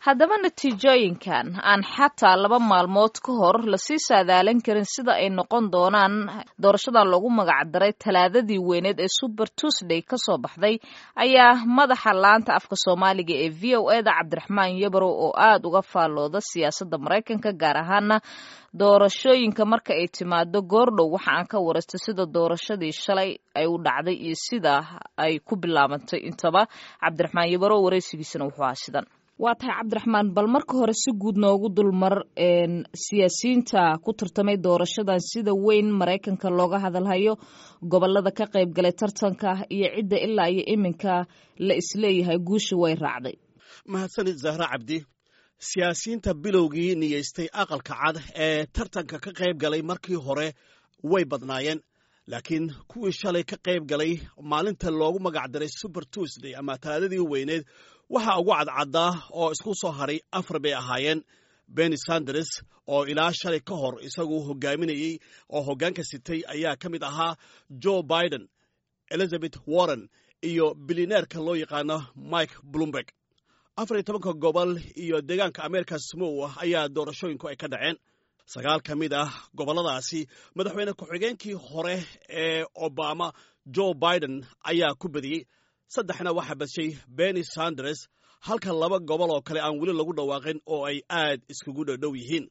haddaba natiijooyinkan aan xataa laba maalmood ka hor lasii saadaalin karin sida ay noqon doonaan doorashadan loogu magacdaray talaadadii weyneed ee super tuesday kasoo baxday ayaa madaxa laanta afka soomaaliga ee v o e da cabdiraxmaan yabarow oo aada uga faallooda siyaasadda maraykanka gaar ahaana doorashooyinka marka ay timaado goordhow waxa aan ka waraysta sida doorashadii shalay ay u dhacday iyo sida ay ku bilaabantay intaba cabdiraxmaan yabarow waraysigiisana wuxuu ahaa sidan waa tahay cabdiraxmaan bal marka hore si guud noogu dulmar siyaasiyiinta ku tartamay doorashadan sida weyn maraykanka looga hadalhayo gobolada ka qayb galay tartanka iyo cidda ilaa iyo iminka la isleeyahay guusha way raacday mahadsanid zahra cabdi siyaasiyiinta bilowgii niyeystay aqalka cad ee tartanka ka qayb galay markii hore way badnaayeen laakiin kuwii shalay ka qayb galay maalinta loogu magacdaray super tuesday ama talaadadii weyneed waxaa ugu cadcaddaa oo isku soo haray afar bay ahaayeen benny sanders oo ilaa shalay ka hor isagu hogaaminayey oo hoggaanka sitay ayaa ka mid ahaa joe biden elizabeth warren iyo bilineerka loo yaqaano mike bloomberg afar iyo tobanka gobol iyo deegaanka america smow ayaa doorashooyinku ay ka dhaceen sagaal ka mid ah gobolladaasi madaxweyne ku-xigeenkii hore ee obama joe biden ayaa ku badiyey saddexna waxaa badshay benny sanders halka laba gobol oo kale aan weli lagu dhawaaqin oo ay aad iskugu dhodhow yihiin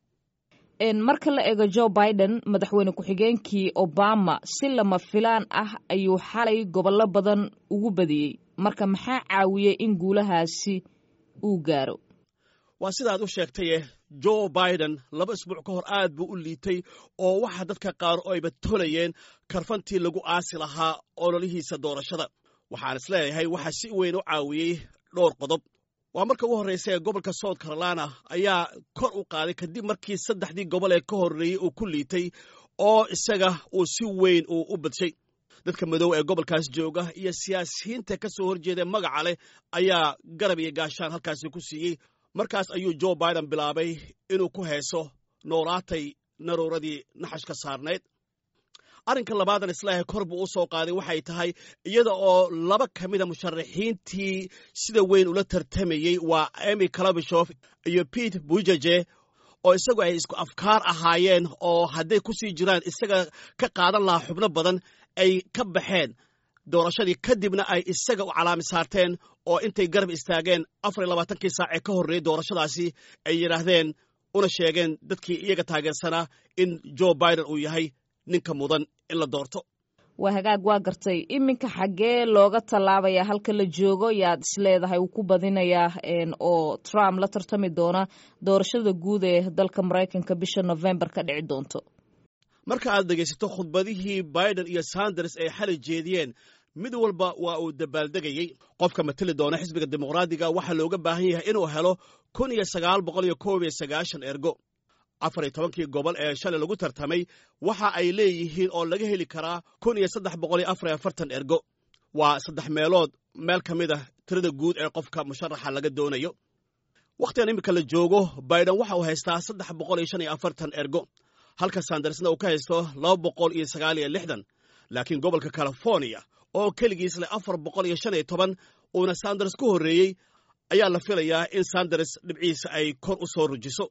marka la eego joe biden madaxweyne ku-xigeenkii obama si lama filaan ah ayuu xalay gobollo badan ugu badiyey marka maxaa caawiyey in guulahaasi uu gaaro waa sidaad u sheegtaye joe biden laba isbuuc ka hor aad buu u liitay oo waxa dadka qaar ayba tolayeen karfantii lagu aasi lahaa ololihiisa doorashada waxaan is leeyahay waxaa si weyn u caawiyey dhowr qodob waa marka ugu horraysa ee gobolka south carolina ayaa kor u qaaday kadib markii saddexdii gobol ee ka horreeyey uu ku liitay oo isaga uu si weyn uu u badshay dadka madow ee gobolkaas jooga iyo siyaasiyiinta ka soo horjeeda magaca leh ayaa garab iyo gaashaan halkaasi ku siiyey markaas ayuu joe biden bilaabay inuu ku heeso noolaatay naruuradii naxashka saarnayd arrinka labaadan islaahay kor buu u soo qaaday waxay tahay iyada oo laba ka mida musharaxiintii sida weyn ula tartamayey waa emy calabishof iyo pete bujaje oo isagu ay isku afkaar ahaayeen oo hadday ku sii jiraan isaga ka qaadan lahaa xubno badan ay ka baxeen doorashadii kadibna ay isaga u calaami saarteen oo intay garab istaageen afar iyo labaatankii saac ee ka horreeyey doorashadaasi ay yidhaahdeen una sheegeen dadkii iyaga taageersanaa in joe biden uu yahay ninka mudan in la doorto waa hagaag waa gartay iminka xaggee looga tallaabaya halka la joogo yaad isleedahay wuu ku badinayaa oo trump la tartami doona doorashada guud ee dalka maraykanka bisha november ka dhici doonto marka aad dhegaysato khudbadihii biden iyo sanders ay xali jeediyeen mid walba waa uu dabaaldegayey qofka mateli doona xisbiga dimuqraadiga waxaa looga baahan yahay inuu helo kun iyo sagaal boqol iyo koob iyo sagaashan ergo afar iyo tobankii gobol ee shalay lagu tartamay waxa ay leeyihiin oo laga heli karaa kun iyo saddex boqol iyo afar iyo afartan ergo waa saddex meelood meel ka mid ah tirada guud ee qofka musharaxa laga doonayo wakhtigan iminka la joogo biden waxa uu haystaa saddex boqol iyo shan iyo afartan ergo halka sandarsna uu ka haysto laba boqol iyo sagaal iyo lixdan laakiin gobolka california oo keligiis leh afar boqol iyo shan iyo toban uuna sanders ku horreeyey ayaa la filayaa in sanders dhibciisa ay kor u soo rujiso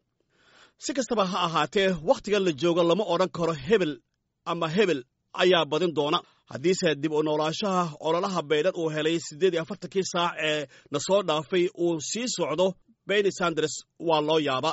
si kastaba ha ahaatee wakhtigan la joogo lama odhan karo hebel ama hebel ayaa badin doona haddiise dib u noolaashaha ololaha baydhan uu helay siddeed iyo afartankii saac ee na soo dhaafay uu sii socdo benny sanders waa loo yaaba